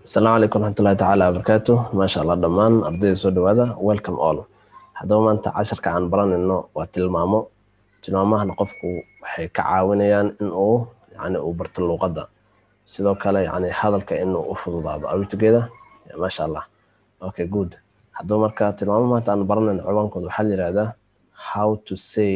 asalaamu calaykum raxmatullahi tacaala wabarakaatu maasha allah dhammaan ardayda soo dhawaada welcome all haddaba maanta casharka aan baranayno waa tilmaamo tilmaamahana qofku waxay ka caawinayaan in uu yani uu barto luuqadda sidoo kale yani hadalka inuu u fududaado awitogeeda maasha allah okay good haddaba marka tilmaamo maanta aan baranayno ciwaankooda waxaa la yihahdaa how to say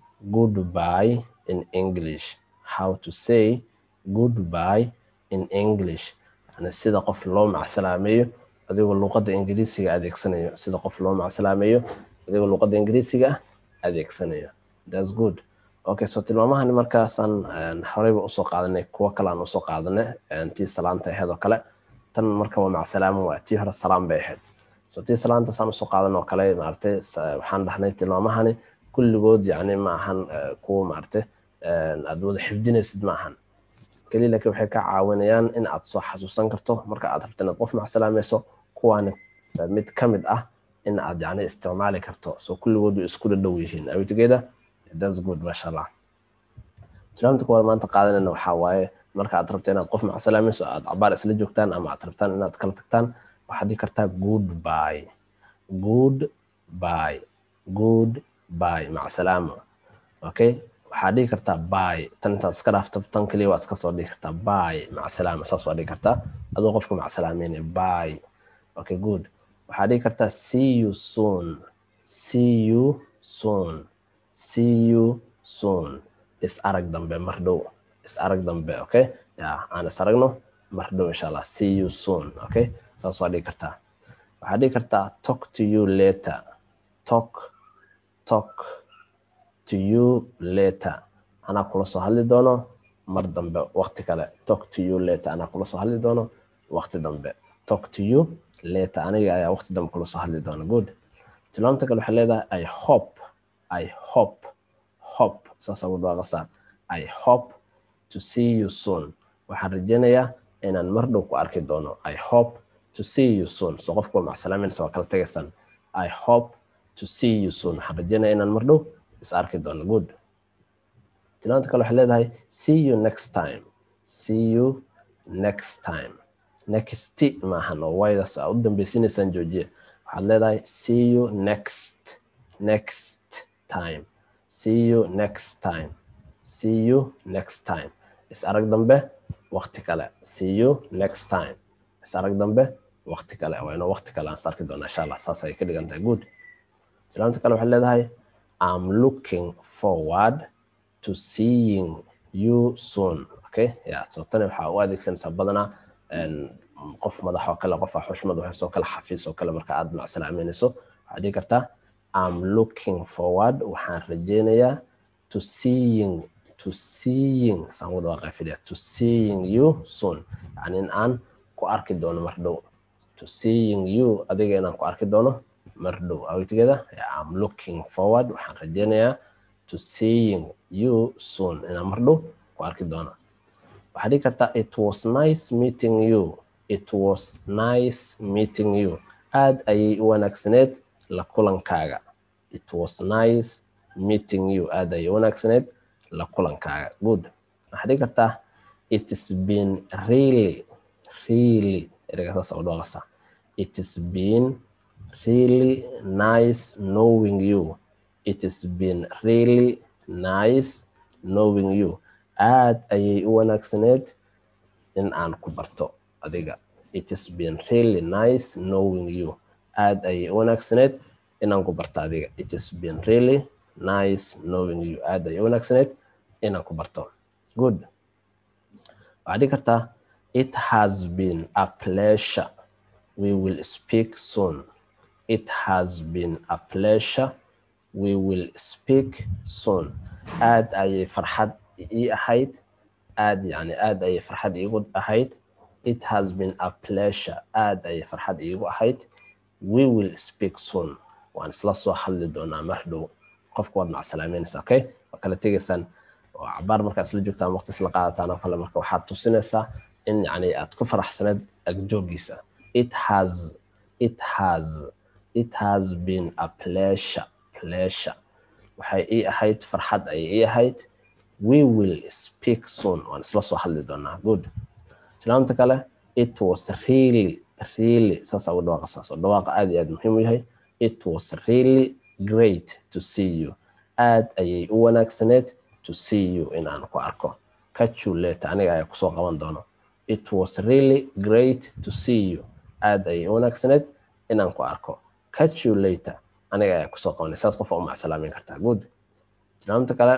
goodbye in english how to say goodbye in english yani sida qof loo macsalaameeyo adigoo luuqadda ingiriisiga adeegsanayo sida qof loo macsalaameeyo adigoo luuqadda ingiriisiga ah adeegsanayo thats good okay so tilmaamahani markaasaan horeyba usoo qaadanay kuwo kale aan usoo qaadanay tii salaanta ahayd oo kale tan marka waa macsalaamo waa tii hore salaam bay ahayd so tii salaanta saan usoo qaadan oo kale maaragtay waxaan dhahnay tilmaamahani kulligood yani ma ahan kuwa maaragtay aad wada xifdinaysid ma ahan keliya laakiin waxay ka caawinayaan in aad soo xasuusan karto marka aad rabto inaad qof macsalaamayso kuwaani mid ka mid ah in aad yani isticmaali karto so kulligood way isku dhadhow yihiin awitigeeda thats good masha allah tilmaamta kuwaad maanta qaadanayna waxaa waaye marka aad rabto inaad qof macsalaamayso aad cabaar isla joogtaan ama aad rabtaan inaad kala tagtaan waxaad dhigi kartaa good by good by good by macsalaamo okay waxaad dhigi kartaa by tan intaad iska dhaafto tan keliya waa iska soo dhigi kartaa by macsalaama saas waa dhigi kartaa adoo qofka macsalaameynaya by okay good waxaad dhigi kartaa see you soon see you soon see you soon is arag dambe mar dhow is arag dambe okay ya aan is aragno mar dhow insha allah see you soon okay saas waa dhigi kartaa waxaad dhigi kartaa talk to you later talk talk to you later anaa kula soo hadli doono mar dambe waqti kale talk to you later anaa kula soo hadli doono waqti dambe talk to you later aniga ayaa waqti dambe kula soo hadli doona good tilmaamta kale waxay leedahay i hope i hope hope saasaa ugu dhawaaqasaa i hope to see you soon waxaan rajaynayaa inaan mar dhow ku arki doono i hope to see you soon so qofku waa macsalaameynaysa waa kala tegaysaan i hope to see you soon waxaan rajaynaya inaan mar dhow is arki doono good tilmaanta kale waxay leedahay see you next time see you next time next maahan oo waydaas aa u dambeysiinaysaan joojiye waxaad leedahay see you next next time see you next time see you next time is arag dambe waqti kale see you next time is arag dambe waqti kale waa inoo waqti kale aan is arki doona insha allah saas ay ka dhigan tahay good tilmaanta kale waxay leedahay I'm looking forward to seeing you soon. Okay, yeah. So tani waxaa u adeegsanaysaa badanaa qof madax oo kale qof xushmad waxay soo kale xafiis oo kale marka aad macsalaameynayso waxaad dhihi kartaa I'm looking forward waxaan rajaynayaa to seeing to seeing saan ugu dhawaaqay filia to seeing you soon yani in aan ku arki doono mar dhow to seeing you adiga inaan ku arki doono mar dhow awitigeeda am looking forward waxaan rajaynayaa to seeing you soon inaan mar dhow ku arki doono waxaad dhigi kartaa it was nice meeting you it was nice meeting you aad ayay u wanaagsaneed la kulankaaga it was nice meeting you aad ayay u wanaagsaneed la kulankaaga good waxaad dhigi kartaa it is been really really ereyga saas u dhaqasa it is been really nice knowing you. It has been really nice knowing you. Aad ayay u wanaagsaneed in aan ku barto adiga. It has been really nice knowing you. Aad ayay u wanaagsaneed in aan ku barto adiga. It has been really nice knowing you. Aad ayay u wanaagsaneed in aan ku barto. Good. Waxaad dhigi kartaa it has been a pleasure. We will speak soon. It has been a pleasure. We will speak soon. aad ayay farxad ii ahayd aad yani aad ayay farxad iigu ahayd it has been a pleasure aad ayay farxad iigu ahayd we will speak soon waan isla soo hadli doonaa mar dhow qofka waad macsalaameynaysa okay waa kala tegaysaan oo cabaar markaa isla joogtaan waqti isla qaadataan oo kale marka waxaad tusinaysaa in yani aad ku faraxsaneed agjoogiisa it has it has it has been a pleasure pleasure waxay ii ahayd farxad ayay ii ahayd we will speak soon waan isla soo hadli doonaa good tilmaamta kale it was really really saasaa ugu dhawaaqa saas oo dhawaaqa aad iyo aad muhiim u yahay it was really great to see you aad ayay u wanaagsaneed to see you in aan ku arko catch you later aniga ayaa kusoo qaban doono it was really great to see you aad ayay u wanaagsaneed inaan ku arko catch you later aniga ayaa kusoo qabanay saas qofa u macsalaamin kartaa good tilmaamta kale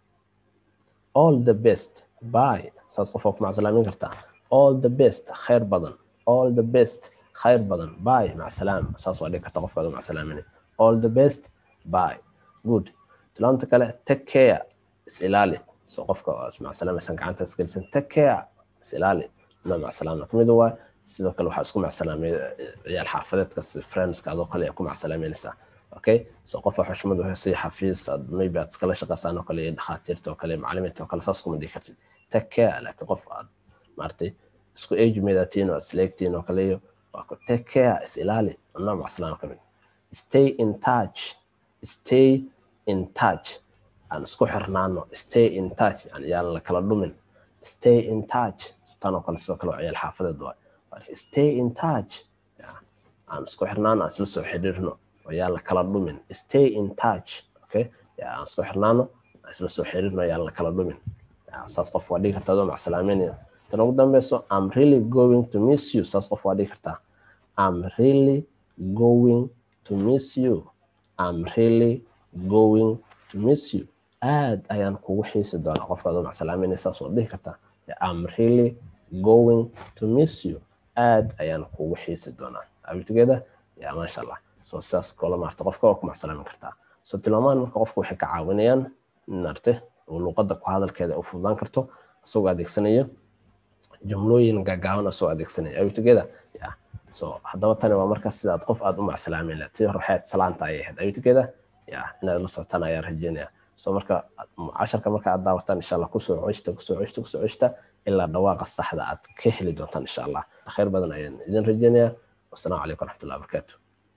all the best by saas qofa ku macsalaamin kartaa all the best khayr badan all the best khayr badan by macsalaam saas waa dhigi karta qofkaad u macsalaaminay all the best by good tilmaamta kale take care is ilaali so qofka macsalaamaysan gacanta isgelisan take care is ilaali ma macsalaamna kamid waa sidoo kale waxaa isku macsalaamay ciyaal xaafadeedka friendska adoo kale ku macsalaameynaysaa okay so qofa xushmad si xafiis maybe aad iskala shaqaysaan oo kale iyo dhakhaatiirta oo kale macalimiinta oo kale saas kuma dhigi kartid take care laakiin qof aad maartay isku age meedatiin oo isleegtiin oo kale iyo waa ku take care is ilaali ma macsalaam kamid stay in touch stay in touch aan isku xirnaano stay in touch yaan la kala dhumin stay in touch tan oo kale sidoo kale waa ciyaal xaafadeed waay stay in touch aan isku xirnaano aan isla soo xiriirno yaan la kala dhumin stay in touch okay aan isku xirnaano aan isla soo xiriirno yaan la kala dhumin saas qof waa dhigi kartaa adoo macsalaameynaya tan ugu dambeyso I'm really going to miss you saas qof waa dhigi kartaa I'm really going to miss you I'm really going to miss you aad ayaan kugu xiisi doonaa qofka adoo macsalaameynaya saas waa dhihi kartaa I'm really going to miss you aad ayaan kugu xiisi doonaa are we together ya maasha allah so sidaas koola maarta qofka waa ku macsalaamin kartaa so tilmaamaan marka qofka waxay ka caawinayaan maarte oo luqadda ku hadalkeeda u fududaan karto isagoo adeegsanaya jumlooyin gaagaaban isagoo adeegsanaya are we together ya so haddaba tani waa markaas sidaad qof aad u macsalaamin lahayd tii hore waxay salaanta ayay ahayd are we together ya inaad la socotaan ayaan rajeynaya so marka casharka marka aad daawataan insha allah kusoo ceshta kusoo ceshta kusoo ceshta ilaa dhawaaqa saxda aad ka heli doontaan insha allah khayr badan ayaan idin rajeynayaa wasalaamu calaykum waraxmatullahi wabarakaatu